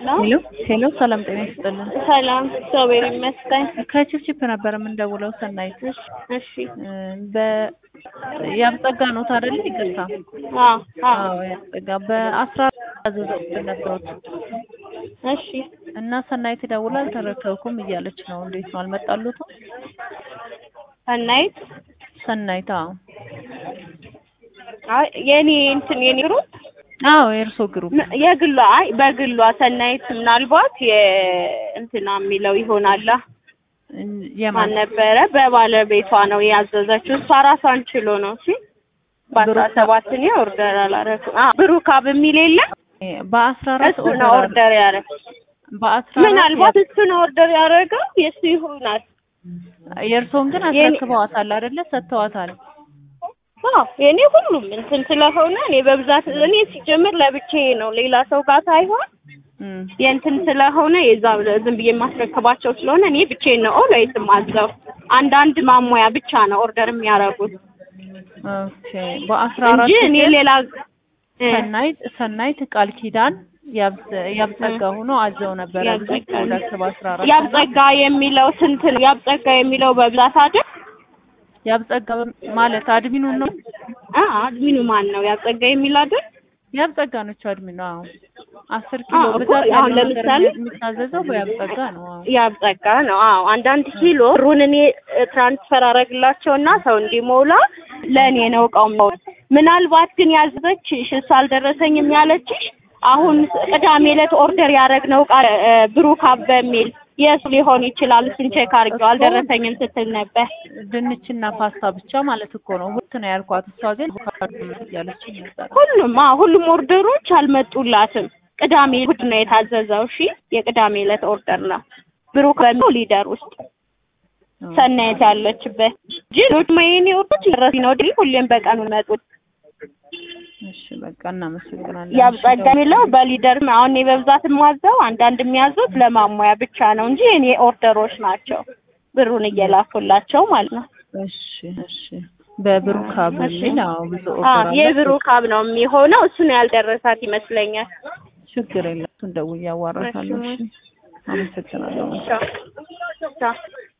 ሄሎ ሄሎ፣ ሰላም ጤና ይስጥልን። ሰላም እግዚአብሔር ይመስገን። ከቺፕቺፕ ነበር የምንደውለው። ሰናይት እሺ በ ያብጸጋ ነው አይደል? ይቅርታ። አዎ አዎ አዎ ያብጸጋ በአስራ አዘዘብን ነበሩት እሺ እና ሰናይት ደውላ አልተረከብኩም እያለች ነው። እንዴት ነው አልመጣሉትም? ሰናይት ሰናይት አዎ አይ የኔ እንትን የኔ ግሩፕ አዎ የእርሶ ግሩፕ የግሏ አይ በግሏ ሰናይት ምናልባት የእንትና የሚለው ይሆናላ ማን የማን ነበረ በባለቤቷ ነው ያዘዘችው እሷ ራሷን ችሎ ነው እሺ በአስራ ሰባት እኔ ኦርደር አላረኩም አዎ ብሩካብ የሚል የለም በአስራ አራት እሱ ነው ኦርደር ያደረግ በአስራ አራት ምናልባት እሱ ነው ኦርደር ያደረገው የእሱ ይሆናል የእርሶን ግን የኔ- አስረክበዋታል አይደለ? ሰጥተዋታል። አዎ የኔ ሁሉም እንትን ስለሆነ እኔ በብዛት እኔ ሲጀምር ለብቻዬ ነው ሌላ ሰው ጋር ሳይሆን እም የእንትን ስለሆነ የዛ ዝም ብዬ የማስረክባቸው ስለሆነ እኔ ብቻዬን ነው ኦልዌይስ ማዘው አንዳንድ ማሟያ ብቻ ነው ኦርደር የሚያደርጉት ኦኬ በአስራ አራት እንጂ እኔ ግን ሌላ እ ሰናይት ሰናይት ቃል ኪዳን ያብጸ- ያብጸጋ ሆኖ አዘው ነበረ ብዙ ያብጸጋ ፕሮዳክት በአስራ አራት ያብጸጋ የሚለው ስንት ነው? ያብጸጋ የሚለው በብዛት አይደል? ያብጸጋ ማለት አድሚኑን ነው አ አድሚኑ ማን ነው? ያብጸጋ የሚል አይደል? ያብጸጋ ነች አድሚኑ አዎ አስር ኪሎ አዎ እኮ ብዛት አሁን ያለው ነገር ለምሳሌ የሚታዘዘው በያብጸጋ ነው አዎ ያብጸጋ ነው። አዎ አንዳንድ ኪሎ ሩን እኔ ትራንስፈር አረግላቸውና ሰው እንዲሞላ ለእኔ ነው እቃው። ምናልባት ግን ያዘዘችሽ እሱ አልደረሰኝም ያለችሽ አሁን ቅዳሜ ዕለት ኦርደር ያደረግነው እቃ እ፣ ብሩካብ በሚል የእሱ ሊሆን ይችላል። እሱን ቼክ አድርጌው አልደረሰኝም ስትል ነበር። ድንችና ፓስታ ብቻ ማለት እኮ ነው ሁለት ነው ያልኳት እሷ ግን እያለች ነበር ሁሉም አዎ ሁሉም ኦርደሮች አልመጡላትም። ቅዳሜ እሑድ ነው የታዘዘው። እሺ የቅዳሜ ዕለት ኦርደር ነው ብሩክ በሚለው ሊደር ውስጥ ሰናየት ያለችበት እንጂ ሌሎች የኔ ኦርደሮች ደረሲ ነው ድል ሁሌም በቀኑ መጡት። እሺ በቃ እናመሰግናለን ያብጸጋ የሚለው በሊደር አሁን እኔ በብዛት የማዘው አንዳንድ የሚያዙት ለማሟያ ብቻ ነው እንጂ የኔ ኦርደሮች ናቸው ብሩን እየላኩላቸው ማለት ነው። እሺ እሺ በብሩካ በሚል አዎ ብዙ አዎ ኦርደር አለ የብሩካብ ነው የሚሆነው። እሱ ነው ያልደረሳት ይመስለኛል። ችግር የለም እሱን ደውዬ አዋራታለሁ እሺ አመሰግናለሁ ቻው ቻው